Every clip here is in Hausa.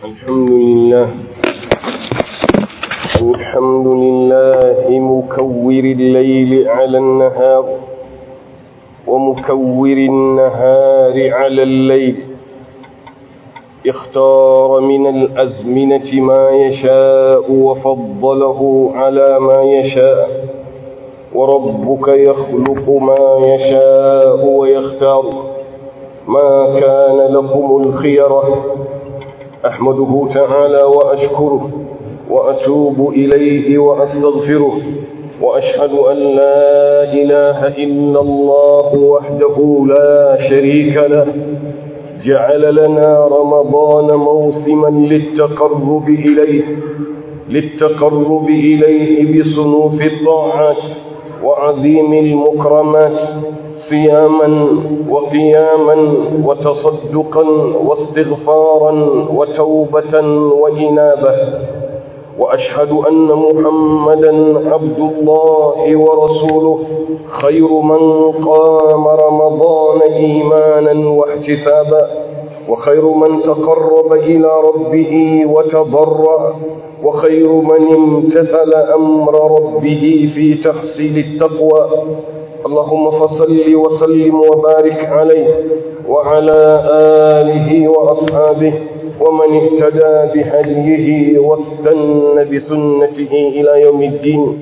الحمد لله الحمد لله مكور الليل على النهار ومكور النهار على الليل اختار من الأزمنة ما يشاء وفضله على ما يشاء وربك يخلق ما يشاء ويختار ما كان لكم الخيرة أحمده تعالى وأشكره وأتوب إليه وأستغفره وأشهد أن لا إله إلا الله وحده لا شريك له جعل لنا رمضان موسما للتقرب إليه للتقرب إليه بصنوف الطاعات وعظيم المكرمات صياما وقياما وتصدقا واستغفارا وتوبة وإنابة وأشهد أن محمدا عبد الله ورسوله خير من قام رمضان إيمانا واحتسابا وخير من تقرب إلى ربه وتضرع وخير من امتثل أمر ربه في تحصيل التقوى اللهم فصل وسلم وبارك عليه وعلى آله وأصحابه ومن اهتدى بهديه واستنى بسنته إلى يوم الدين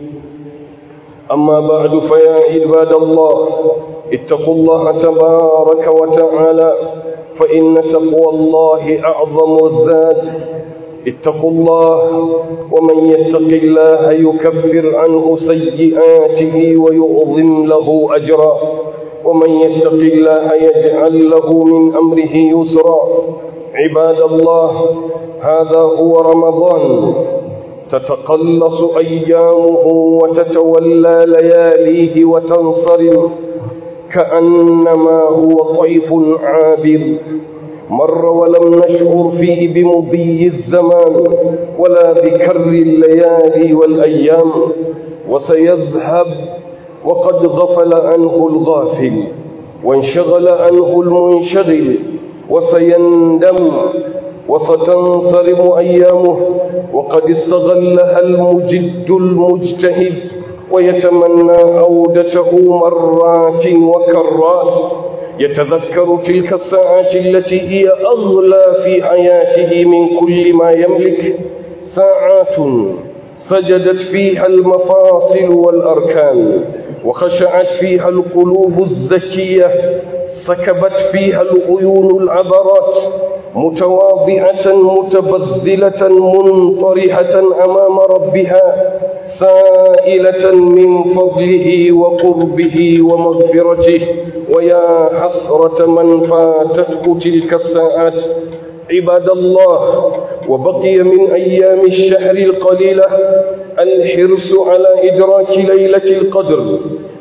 أما بعد فيا عباد الله اتقوا الله تبارك وتعالى فإن تقوى الله أعظم الذات اتقوا الله ومن يتق الله يكفر عنه سيئاته ويعظم له أجرا ومن يتق الله يجعل له من أمره يسرا عباد الله هذا هو رمضان تتقلص أيامه وتتولى لياليه وتنصرم كأنما هو طيف عابر مر ولم نشعر فيه بمضي الزمان ولا بكر الليالي والأيام وسيذهب وقد غفل عنه الغافل وانشغل عنه المنشغل وسيندم وستنصرم أيامه وقد استغلها المجد المجتهد ويتمنى عودته مرات وكرات يتذكر تلك الساعات التي هي أغلى في حياته من كل ما يملك ساعات سجدت فيها المفاصل والأركان وخشعت فيها القلوب الزكية سكبت فيها العيون العبرات متواضعة متبذلة منطرحة أمام ربها سائلة من فضله وقربه ومغفرته ويا حسرة من فاتته تلك الساعات عباد الله وبقي من أيام الشهر القليلة الحرص على إدراك ليلة القدر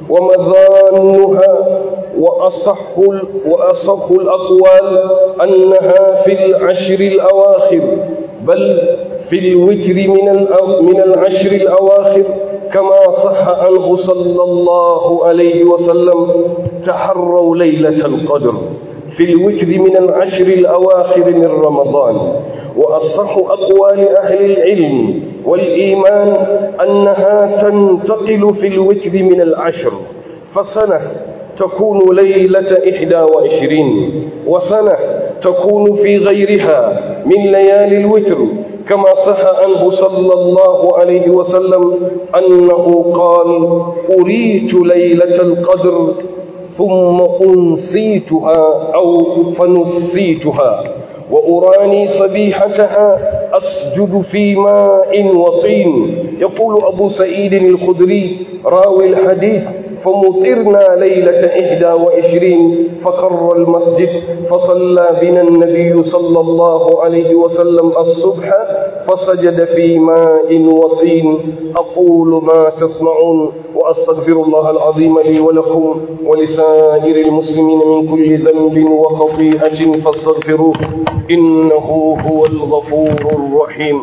ومظانها وأصح, وأصح الأقوال أنها في العشر الأواخر بل في الوتر من من العشر الأواخر كما صح عنه صلى الله عليه وسلم تحروا ليلة القدر في الوتر من العشر الأواخر من رمضان وأصح أقوال أهل العلم والإيمان أنها تنتقل في الوتر من العشر فسنة تكون ليلة إحدى وعشرين وسنة تكون في غيرها من ليالي الوتر كما صح عنه صلى الله عليه وسلم أنه قال أريت ليلة القدر ثم أنسيتها أو فنسيتها وأراني صبيحتها أسجد في ماء وطين يقول أبو سعيد الخدري راوي الحديث فمطرنا ليلة إحدى وعشرين فقر المسجد فصلى بنا النبي صلى الله عليه وسلم الصبح فسجد في ماء وطين أقول ما تسمعون وأستغفر الله العظيم لي ولكم ولسائر المسلمين من كل ذنب وخطيئة فاستغفروه إنه هو الغفور الرحيم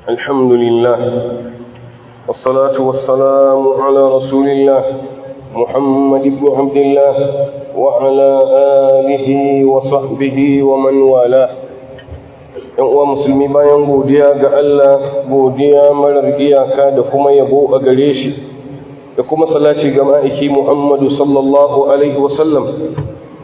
الحمد لله والصلاة والسلام على رسول الله محمد بن عبد الله وعلى آله وصحبه ومن والاه ‘yan uwa musulmi bayan godiya ga Allah godiya marar iyaka da kuma yabo a gare shi da kuma salati ga ma'aiki Muhammadu sallallahu Alaihi wasallam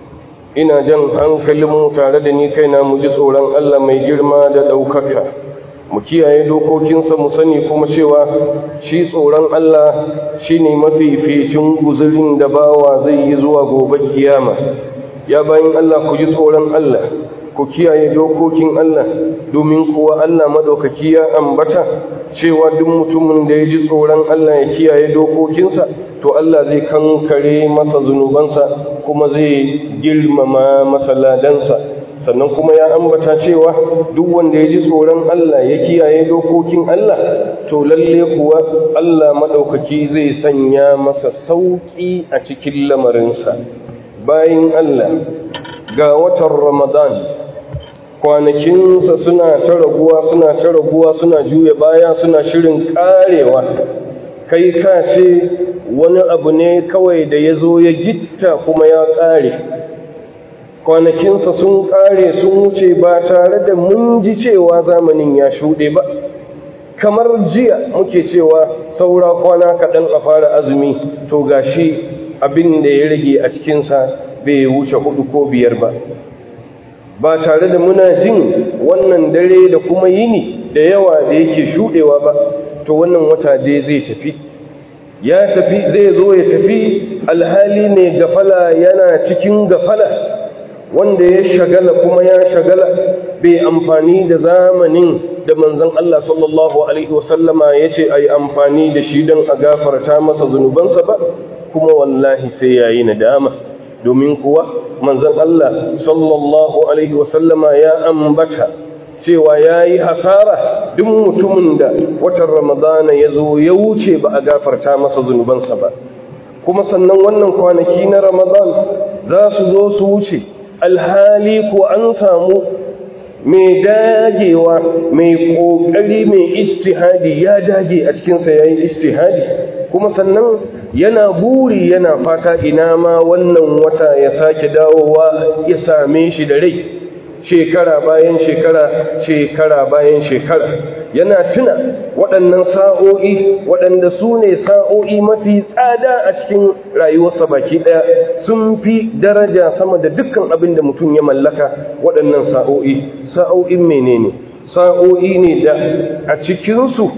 ina jan hankalinmu tare da ni kaina mu ji tsoron Allah mai girma da ɗaukaka mu kiyaye dokokinsa mu sani kuma cewa shi tsoron Allah shi ne mafificin guzurin da bawa zai yi zuwa gobe kiyama ya bayan Allah ku ji tsoron Allah ku kiyaye dokokin Allah domin kuwa Allah madaukaki ya ambata cewa duk mutumin da ya ji tsoron Allah ya kiyaye dokokinsa to Allah zai kankare masa zunubansa kuma zai girmama masa ladansa sannan kuma ya ambata cewa duk wanda ya ji tsoron Allah ya kiyaye dokokin Allah to lalle kuwa Allah madaukaki zai sanya masa sauki a cikin lamarinsa bayan Allah ga watan Ramadan kwanakinsa suna ta raguwa suna ta raguwa suna juya baya suna shirin karewa kai ka ce wani abu ne kawai da ya zo ya gitta kuma ya kare kwanakinsa sun kare sun wuce ba tare da mun ji cewa zamanin ya shuɗe ba kamar jiya muke cewa saura kwana kaɗan a fara azumi to gashi abin da ya rage a cikinsa bai wuce hudu ko biyar ba ba tare da muna jin wannan dare da kuma yini da yawa da yake shudewa ba to wannan wata dai zai tafi ya tafi zai zo ya tafi alhali ne gafala yana cikin gafala wanda ya shagala kuma ya shagala bai amfani da zamanin da manzon Allah sallallahu alaihi wasallama ya ce a yi amfani da shi don a gafarta masa zunubansa ba kuma wallahi sai yayi nadama domin kuwa manzon Allah sallallahu alaihi wasallama ya ambata cewa ya yi hasara duk mutumin da watan ramadana ya zo ya wuce ba a gafarta masa zunubansa ba kuma sannan wannan kwanaki na ramadan za su zo su wuce alhali ko an samu mai dagewa mai ƙoƙari mai istihadi ya dage a cikinsa ya yi istihadi kuma sannan yana buri yana fata ina ma wannan wata ya sake dawowa ya same shi da rai shekara bayan shekara shekara bayan shekara yana tuna waɗannan sa'o'i waɗanda su ne sa'o'i mafi tsada a cikin rayuwarsa baki ɗaya sun fi daraja sama da dukkan abin da mutum ya mallaka waɗannan sa'o'i sa'o'in menene sa'o'i ne da a cikinsu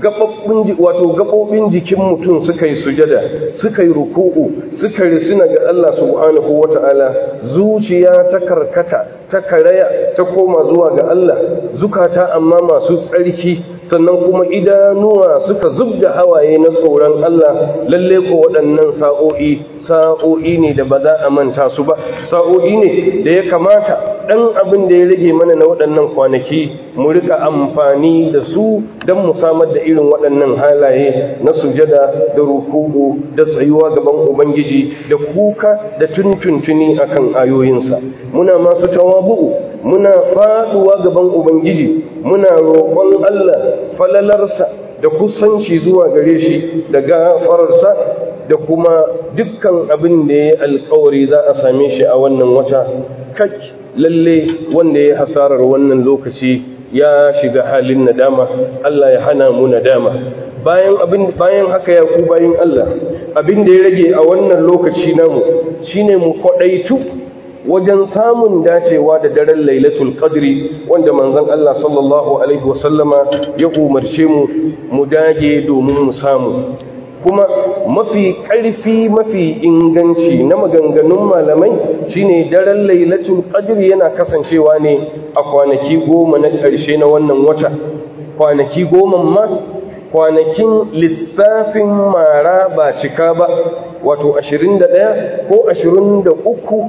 wato gaɓoɓin jikin mutum suka yi sujada suka yi ruku'u suka risina ga Allah subhanahu wa ta'ala zuciya ta karkata ta karaya ta koma zuwa ga Allah zukata amma masu tsarki sannan kuma idanuwa suka zub da hawaye na tsoron Allah lalle ko waɗannan sa'o'i sa'o'i ne da ba za a manta su ba sa'o'i ne da ya kamata ɗan abin da ya rage mana na waɗannan kwanaki mu rika amfani da su don mu samar da irin waɗannan halaye na sujada da ruku'u da tsayuwa gaban ubangiji da kuka da tuntuntuni akan ayoyinsa muna masu tawabu'u muna faduwa gaban ubangiji muna roƙon Allah falalarsa da kusanci zuwa gare shi da gafararsa da kuma dukkan abin da ya alkawari za a same shi a wannan wata kak lalle wanda ya hasarar wannan lokaci ya shiga halin nadama Allah ya hana mu nadama bayan abin bayan haka ya ku bayan Allah abin da ya rage a wannan lokaci namu shine mu kwadaitu wajen samun dacewa da daren lailatul qadri wanda manzon Allah sallallahu alaihi wasallama ya umarce mu mu dage domin mu samu kuma mafi ƙarfi mafi inganci na maganganun malamai shine daren lailatul qadri yana kasancewa ne a kwanaki goma na ƙarshe na wannan wata kwanaki goma ma kwanakin lissafin mara ba cika ba wato 21 ko 23 ko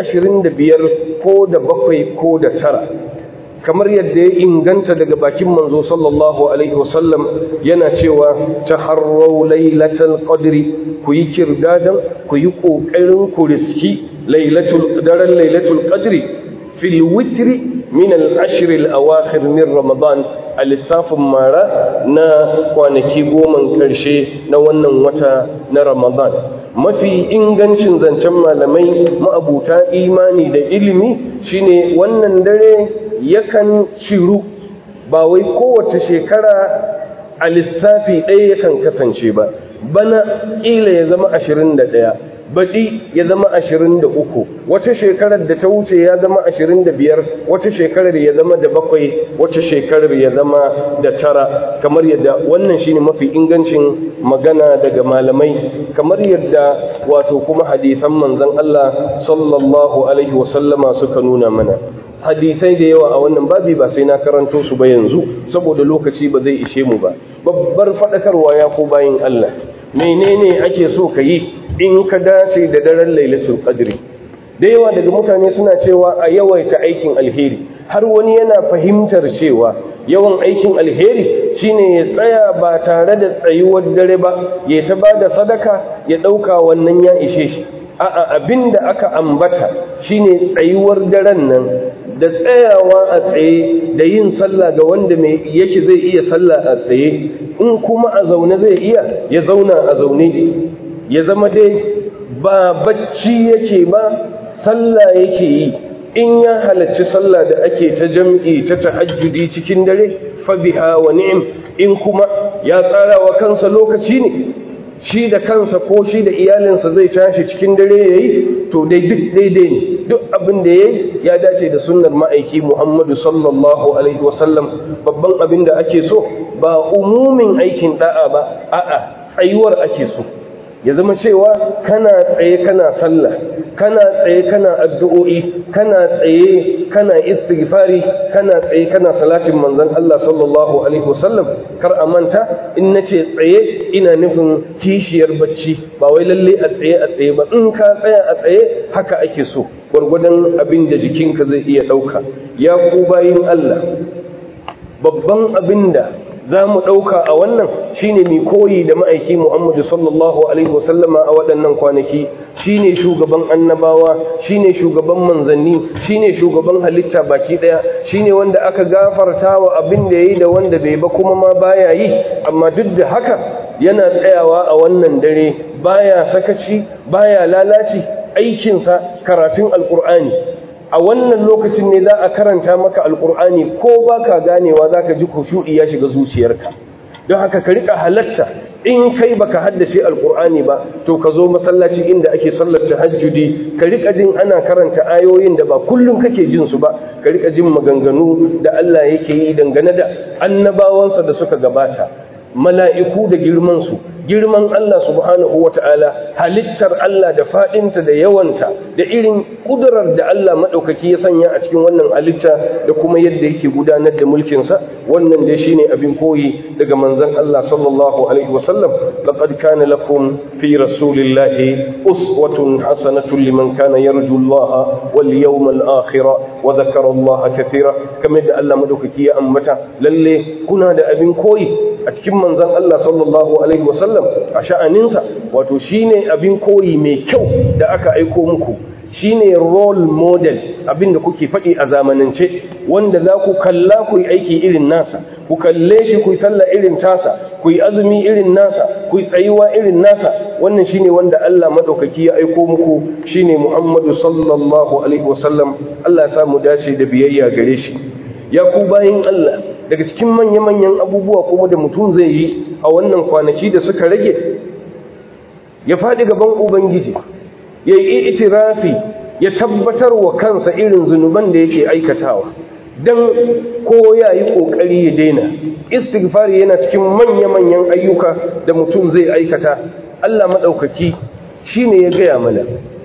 25 ko da bakwai ko da tara kamar yadda ya inganta daga bakin manzo sallallahu alaihi wasallam yana cewa taharrau lailatul qadri ku yi kirdadan ku yi kokarin ku riski lailatul daren lailatul qadri fil witri min al ashr al awakhir min ramadan a a lissafin mara na kwanaki goman ƙarshe na wannan wata na ramadan mafi ingancin zancen malamai ma'abuta imani da ilimi shine wannan dare yakan ciru ba wai kowace shekara a lissafi ɗaya yakan kasance ba bana ƙila ya zama ashirin da ɗaya baɗi ya zama ashirin da uku wata shekarar da ta wuce ya zama ashirin da biyar wata shekarar ya zama da bakwai wata shekarar ya zama da tara kamar yadda wannan shine mafi ingancin magana daga malamai kamar yadda wato kuma hadisan manzon Allah sallallahu alaihi wasallama suka nuna mana hadisai da yawa a wannan babi ba sai na karanto su ba yanzu saboda lokaci ba zai ishe mu ba babbar faɗakarwa ya ko bayin Allah menene ake so ka yi in ka dace da daren lailatul qadri da yawa daga mutane suna cewa a yawaita aikin alheri har wani yana fahimtar cewa yawan aikin alheri shine ya tsaya ba tare da tsayuwar dare ba ya ta ba da sadaka ya ɗauka wannan ya ishe shi a'a abin da aka ambata shine tsayuwar daren nan da tsayawa a tsaye da yin sallah ga wanda mai yake zai iya sallah a tsaye in kuma a zaune zai iya ya zauna a zaune ya zama dai ba bacci yake ba sallah yake yi in ya halarci sallah da ake ta jam'i ta tahajjudi cikin dare fa biha wa ni'im in kuma ya tsara wa kansa lokaci ne shi da kansa ko shi da iyalinsa zai tashi cikin dare yayi to dai duk daidai ne duk abin da yayi ya dace da sunnar ma'aiki Muhammadu sallallahu alaihi wasallam babban abin da ake so ba umumin aikin da'a ba a'a tsayuwar ake so ya zama cewa kana tsaye kana sallah kana tsaye kana addu'o'i kana tsaye kana istighfari kana tsaye kana salatin manzon Allah sallallahu alaihi wasallam kar a manta in nace tsaye ina nufin kishiyar bacci ba wai lalle a tsaye a tsaye ba in ka tsaya a tsaye haka ake so gwargwadon abin da jikinka zai iya ɗauka ya ku bayin Allah babban abin da za mu ɗauka a wannan shine mai koyi da ma'aiki Muhammadu sallallahu Alaihi wasallama a waɗannan kwanaki shine shugaban annabawa shine shugaban manzanni shine shugaban halitta baki ɗaya shine wanda aka gafarta wa abin da ya yi da wanda bai ba kuma ma baya yi amma duk da haka yana tsayawa a wannan dare baya sakaci baya lalaci aikinsa karatun alkur'ani a wannan lokacin ne za a karanta maka alkur'ani ko ba ka ganewa za ka ji kushu'i ya shiga zuciyarka don haka ka rika halatta in kai baka haddace alkur'ani ba to ka zo masallaci inda ake sallar tahajjudi ka rika jin ana karanta ayoyin da ba kullum kake jin su ba ka rika jin maganganu da Allah yake yi dangane da annabawansa da suka gabata mala'iku da girman su girman Allah subhanahu wa ta'ala halittar Allah da faɗinta da yawanta da irin ƙudurar da Allah maɗaukaki ya sanya a cikin wannan halitta da kuma yadda yake gudanar da mulkinsa wannan dai shine abin koyi daga manzon Allah sallallahu alaihi wasallam laqad kana lakum fi rasulillahi uswatun hasanatun liman kana yarju Allah wal yawmal akhir wa dhakara Allah kathira kamar da Allah maɗaukaki ya ambata lalle kuna da abin koyi a cikin manzon Allah sallallahu alaihi wasallam a sha'aninsa wato shine abin koyi mai kyau da aka aiko muku shine role model abin da kuke faɗi a zamanance wanda za ku kalla ku yi aiki irin nasa ku kalle shi ku yi sallah irin tasa ku yi azumi irin nasa ku yi tsayuwa irin nasa wannan shine wanda Allah madaukaki ya aiko muku shine Muhammadu sallallahu alaihi wasallam Allah ya samu dace da biyayya gare shi ya ku bayin Allah daga cikin manya-manyan abubuwa kuma da mutum zai yi a wannan kwanaki da suka rage ya faɗi gaban ubangiji ya yi itirafi ya tabbatar wa kansa irin zunuban da yake aikatawa don ko ya yi ƙoƙari ya daina istighfari yana cikin manya-manyan ayyuka da mutum zai aikata Allah maɗaukaki shi ne ya gaya mana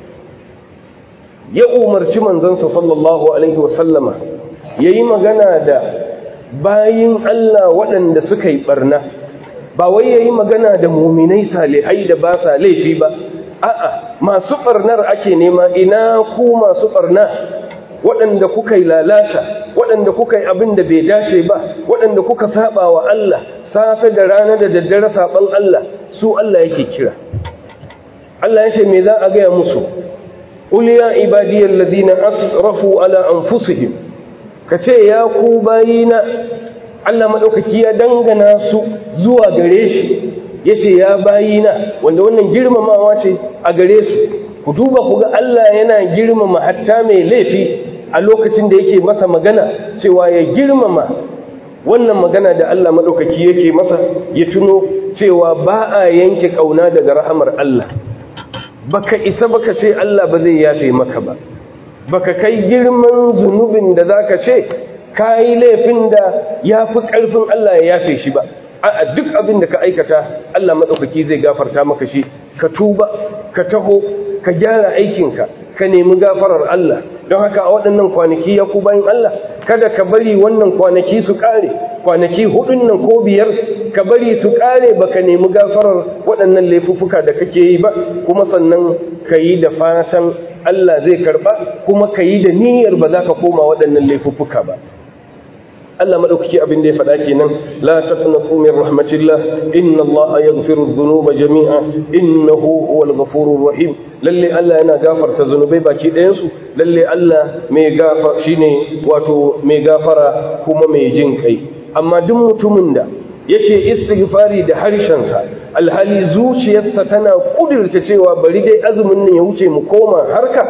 ya umarci manzansa sallallahu alaihi wasallama ya yi magana da bayin Allah waɗanda suka yi ɓarna ba wai ya yi magana da muminai salihai da ba sa laifi ba a'a masu ɓarnar ake nema ina ku masu ɓarna waɗanda kuka yi lalata waɗanda kuka yi abin da bai dace ba waɗanda kuka saba wa Allah safe da rana da daddare saban Allah su Allah yake kira Allah ya ce me za a gaya musu qul ya ibadiyal ladina asrafu ala anfusihim kace ya ku bayina Allah maɗaukaki ya dangana su zuwa gare shi ya ce ya bayina wanda wannan girmamawa ce a gare su ku duba ku ga Allah yana girmama hatta mai laifi a lokacin da yake masa magana cewa ya girmama wannan magana da Allah maɗaukaki yake masa ya tuno cewa ba a yanke ƙauna daga rahamar Allah baka isa baka ce Allah ba zai yafe maka ba baka kai girman zunubin da zaka ce kayi laifin da ya fi ƙarfin Allah ya yafe shi ba a duk abin da ka aikata Allah maɗaukaki zai gafarta maka shi ka tuba ka taho ka gyara aikinka ka nemi gafarar Allah don haka a waɗannan kwanaki ya ku bayan Allah kada ka bari wannan kwanaki su ƙare kwanaki hudun nan ko biyar ka bari su ƙare baka nemi gafarar waɗannan laifuffuka da kake yi ba kuma sannan ka yi da fatan Allah zai karɓa kuma ka yi da niyyar ba za ka koma waɗannan laifuffuka ba Allah madaukaki abin da ya faɗa kenan la taqnatu min rahmatillah inna Allah yaghfiru dhunuba jami'a innahu huwal ghafurur rahim lalle Allah yana gafarta zunubai baki ɗayan su lalle Allah mai gafa shine wato mai gafara kuma mai jin kai amma duk mutumin da yake istighfari da harshen sa alhali zuciyarsa tana kudirce cewa bari dai azumin nan ya wuce mu koma harka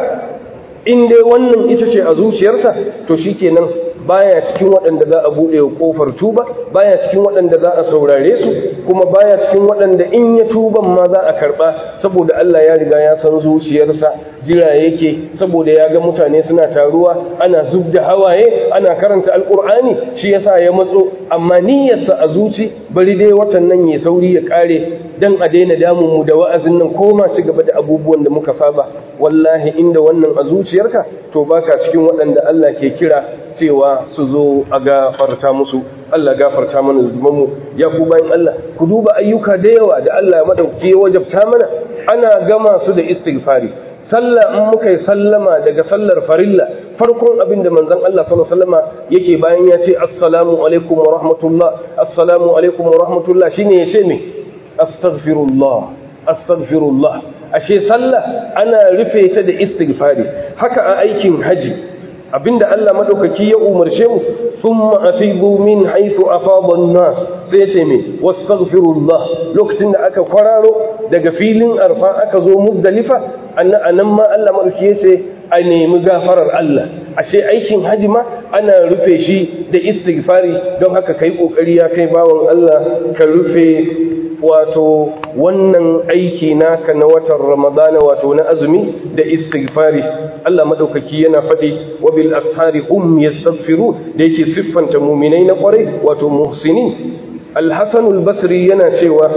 in dai wannan ita ce a zuciyarsa to shikenan baya cikin waɗanda za a buɗe wa ƙofar tuba baya cikin waɗanda za a saurare su kuma baya cikin waɗanda in ya tuban ma za a karɓa saboda Allah ya riga ya san zuciyarsa jira yake saboda ya ga mutane suna taruwa ana zub da hawaye ana karanta alƙur'ani shi yasa ya matso amma niyyarsa a zuci bari dai watan nan ya sauri ya ƙare dan a daina damun mu da wa'azin nan koma ci gaba da abubuwan da muka saba wallahi inda wannan a zuciyarka to baka cikin waɗanda Allah ke kira cewa su zo a gafarta musu Allah gafarta mana zumanmu ya ku bayan Allah ku duba ayyuka da yawa da Allah ya madauki ya wajabta mana ana gama su da istighfari sallah in muka yi sallama daga sallar farilla farkon abin da manzon Allah sallallahu alaihi wasallama yake bayan ya ce assalamu alaikum wa rahmatullah assalamu alaikum wa rahmatullah shine ya ce me astaghfirullah astaghfirullah ashe sallah ana rufe ta da istighfari haka a aikin haji abinda Allah madaukaki ya umarce mu thumma afidu min haythu afada an-nas sai ce me wastaghfirullah lokacin da aka kwararo daga filin arfa aka zo muzdalifa annan ma Allah madaukaki ya ce a nemi gafarar Allah ashe aikin haji ma ana rufe shi da istighfari don haka kai kokari ya kai bawon Allah ka rufe wato wannan aiki naka na watan ramadana wato na azumi da istighfari Allah madaukaki yana faɗi wa bil ashari hum yastaghfiru da yake siffanta mu'minai na kwarai wato muhsinin al-hasan al-basri yana cewa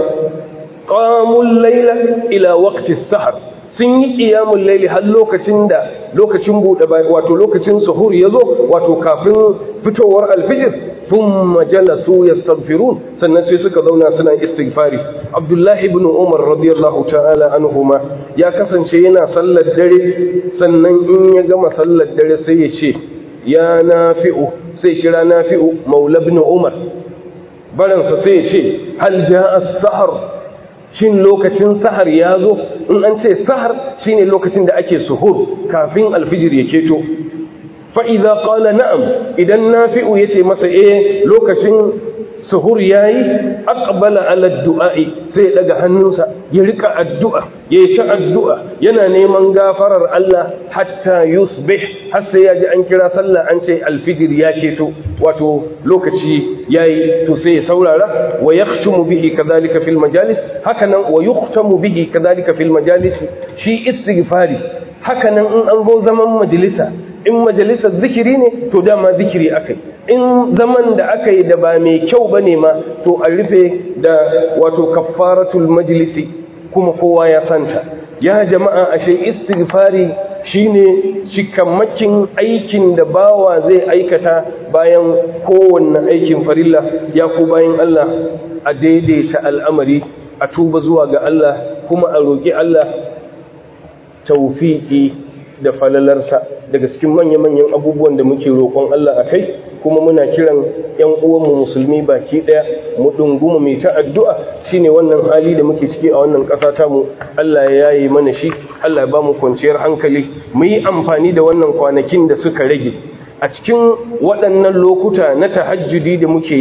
qamul layla ila waqti as-sahar sun yi qiyamul layli har lokacin da lokacin bude wato lokacin suhur yazo wato kafin fitowar al-fajr thumma jalasu yastaghfirun sannan sai suka zauna suna istighfari abdullahi ibn umar radiyallahu ta'ala anhuma ya kasance yana sallar dare sannan in ya gama sallar dare sai ya ce ya nafi'u sai kira nafi'u maula ibn umar baransa sai ya ce hal ja'a as-sahar shin lokacin sahar ya zo in an ce sahar shine lokacin da ake suhur kafin alfijir ya keto fa'iza ƙala na'am idan nafi'u ya ce masa e lokacin suhur ya yi akabala aladdu'a'i sai ya ɗaga hannunsa ya rika addu'a ya ci addu'a yana neman gafarar Allah hatta yusbih har sai ya ji an kira sallah an ce alfijir ya keto wato lokaci ya yi to sai ya saurara wa ya bihi kadhalika fil majalis hakanan wa yuhtamu bihi kadhalika fil majalis shi istighfari hakanan in an zo zaman majalisa in majalisar zikiri ne to dama zikiri akai in zaman da aka yi da ba mai kyau ba ne ma to a rufe da wato kaffaratul majlisi kuma kowa ya santa ya jama'a ashe istighfari shine cikamakin aikin da bawa zai aikata bayan kowanne aikin farilla ya ku bayan Allah a daidaita al'amari a tuba zuwa ga Allah kuma a roƙi Allah taufiƙi da falalarsa daga cikin manya-manyan abubuwan da muke roƙon Allah a kai kuma muna kiran ‘yan uwanmu musulmi baki ɗaya mu ɗunguma mai ta addu'a shine wannan hali da muke ciki a wannan ƙasa tamu Allah ya yaye mana shi Allah ya ba mu kwanciyar hankali mu yi amfani da wannan kwanakin da suka rage a cikin waɗannan lokuta na tahajjudi da muke yi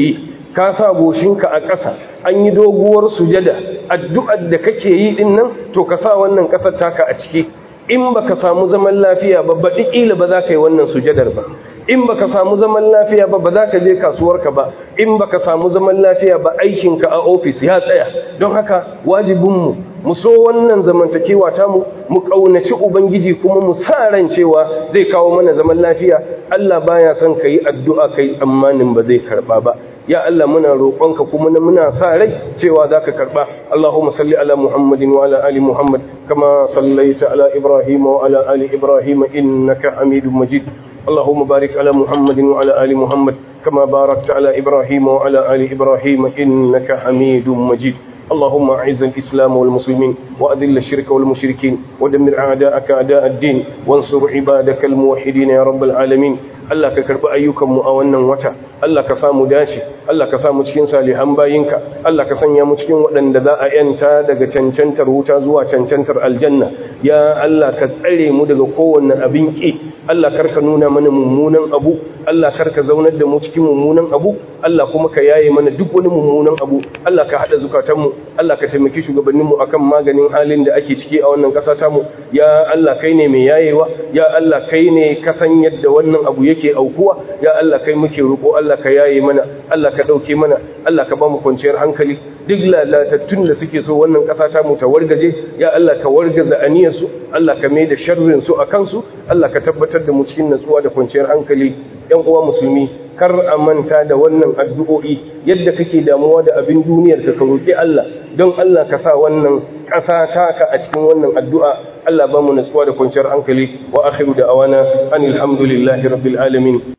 ka sa goshinka a ƙasa an yi doguwar sujada addu'ar da kake yi din nan to ka sa wannan ƙasar taka a ciki in baka samu zaman lafiya ba ba ƙila ba za ka yi wannan sujadar ba in baka samu zaman lafiya ba ba za ka je kasuwarka ba in baka samu zaman lafiya ba aikinka a ofis ya tsaya don haka wajibinmu mu so wannan zamantakewa ta mu mu kaunaci ubangiji kuma mu sa ran cewa zai kawo mana zaman lafiya Allah baya son ka yi addu'a kai tsammanin ba zai karba ba ya Allah muna roƙonka kuma muna sa rai cewa zaka karba Allahumma salli ala Muhammadin wa ala ali Muhammad kama sallaita ala Ibrahim wa ala ali Ibrahim innaka Hamidum Majid اللهم بارك على محمد وعلى آل محمد كما باركت على إبراهيم وعلى آل إبراهيم إنك حميد مجيد اللهم أعز الإسلام والمسلمين وأذل الشرك والمشركين ودمر أعداءك أعداء الدين وانصر عبادك الموحدين يا رب العالمين Allah ka karbi ayyukanmu a wannan wata Allah ka samu dace Allah ka samu cikin salihan bayinka Allah ka sanya mu cikin waɗanda za a yanta daga cancantar wuta zuwa cancantar aljanna ya Allah ka tsare mu daga kowanne abin ki Allah karka nuna mana mummunan abu Allah karka zaunar da mu cikin mummunan abu Allah kuma ka yaye mana duk wani mummunan abu Allah ka hada zukatanmu Allah ka taimaki shugabanninmu akan maganin halin da ake ciki a wannan ƙasa tamu ya Allah kai ne mai yayewa ya Allah kai ne ka san yadda wannan abu yake aukuwa ya Allah kai muke roƙo Allah ka yaye mana Allah ka dauke mana Allah ka ba mu kwanciyar hankali duk lalatattun da suke so wannan ƙasa ta mu ta wargaje ya Allah ka wargaza aniyar su Allah ka mai da sharrin su akan su Allah ka tabbatar da mu cikin natsuwa da kwanciyar hankali ƴan uwa musulmi kar a manta da wannan addu'o'i yadda kake damuwa da abin duniyar ka roƙi Allah don Allah ka sa wannan ƙasa taka a cikin wannan addu'a Allah ba mu natsuwa da kwanciyar hankali wa akhiru da awana anil hamdulillahi rabbil alamin